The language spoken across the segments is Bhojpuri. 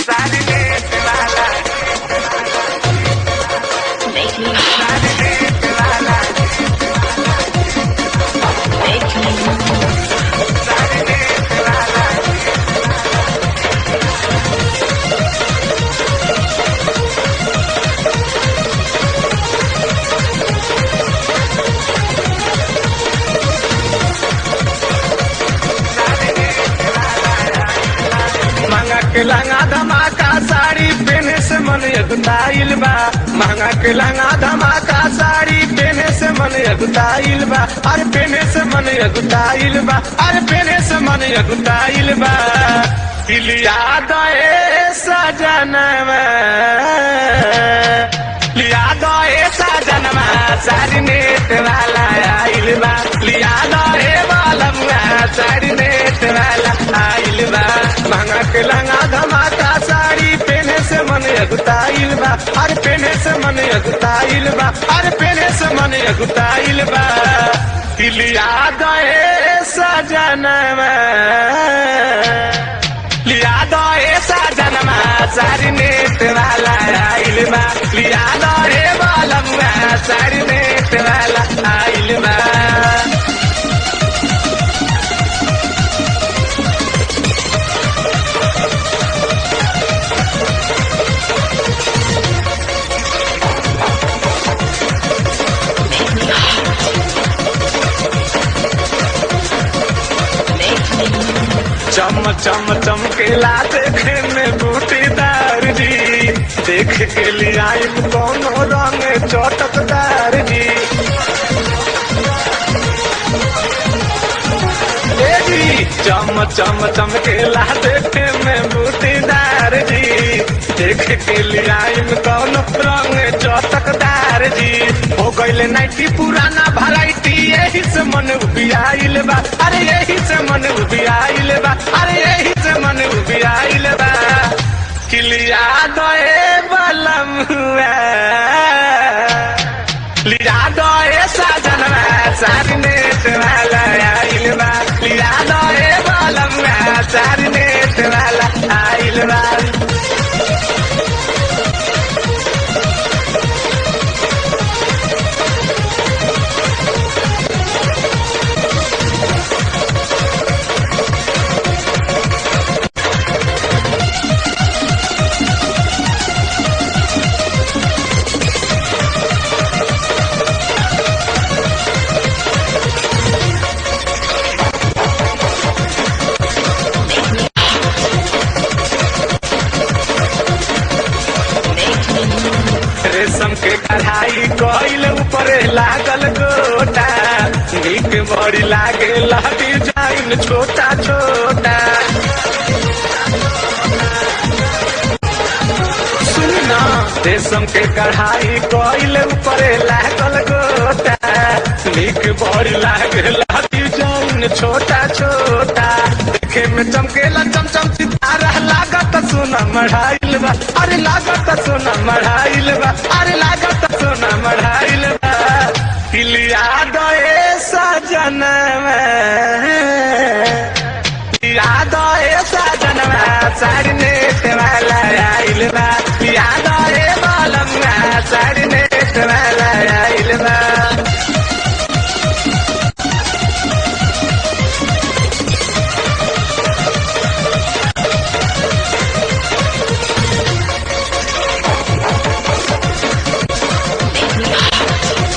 Make me hot. Make me महंगा के लंगा धमाका साड़ी पहने से मन अगुताइल बा महंगा के लंगा धमाका साड़ी पहने से मन अगुताइल बा अरे पहने से मन अगुताइल बा अरे पहने से मन अगुताइल बा लिया दए सजनवा लिया दए सजनवा साड़ी नेट वाला आइल बा लिया दए बालमुआ साड़ी नेट वाला आइल बा महंगा के लंगा धमाका साड़ी पहने से मन अगुताइल बा अरे पहने से मन अगुताइल बा अरे पहने से मन अगुताइल बा लिया दए सजनवा लिया दो ऐसा जनमा सारी नेट वाला आइल बा लिया दो रे बालमुआ सारी नेट वाला आइल बा make me hot. Make me चम चम चमकेला देखे में बूटीदार जी देख के लिए आई कोनो रंग चटकदार जी ए जी चम चम चमकेला देखे में बूटीदार जी देख के लिए आई कोनो रंग चटकदार जी हो गईले नाइटी पुराना वैरायटी यही से मन उबियाइल बा अरे यही से मन उबियाइल बा अरे यही से मन उबियाइल बा किलिया दए बलम लिया दए साजनवा सारी नेट वाला आइल बा लिया दए बलम सारी नेट वाला आइल बा make me रेशम के कढ़ाई कोइल ऊपर लागल गोटा नीक बड़ी लागे डिजाइन छोटा छोटा सुन ना रेशम के कढ़ाई कोइल ऊपर लागल गोटा नीक बड़ी लागे डिजाइन छोटा छोटा देखे में चमकेला चमचम सितारा लागत सोना मढ़ाइल बा अरे लागत सोना मढ़ाइल बा अरे लागत सोना मढ़ाइल बा किलिया दए सजनवा याद ऐसा जनवा साड़ी नेट वाला आइल बा याद ए बालमुआ साड़ी नेट वाला आइल बा make me hot.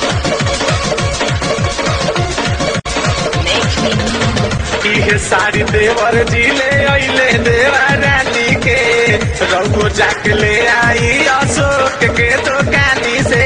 Make me इहे साड़ी देवर जी ले अइले देवा रानी के रघु जाके ले आई अशोक के दुकानी से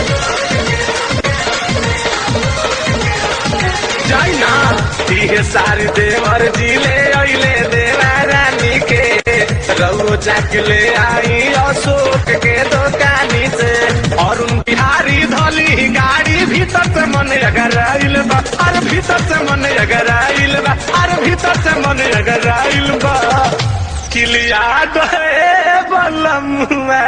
जाइना इहे साड़ी देवर जी ले अइले देवा रानी के रघु जाके ले आई अशोक के दुकानी से अरुण बिहारी धली गाड़ी भीतर से मन अगर आइल बा अरे भीतर से मन अगर आइल बा अरे भीतर से मन अगर आइल बा किलिया दे बलमुआ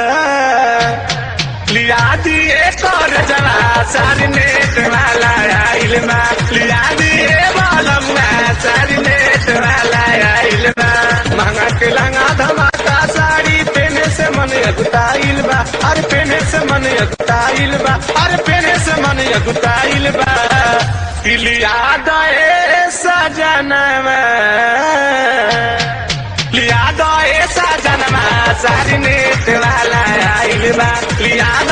लिया दिए कर जरा सारी नेट वाला आइल बा लिया दिए बलमुआ सारी नेट वाला आइल बा महंगा के लंगा धमाका सा अगुताइल बा अरे पेने से मन अगुताइल बा अरे पेने से मन अगुताइल बा लिया दए सजनवा लिया दए सजनवा सारी नेट वाला आइल बा लिया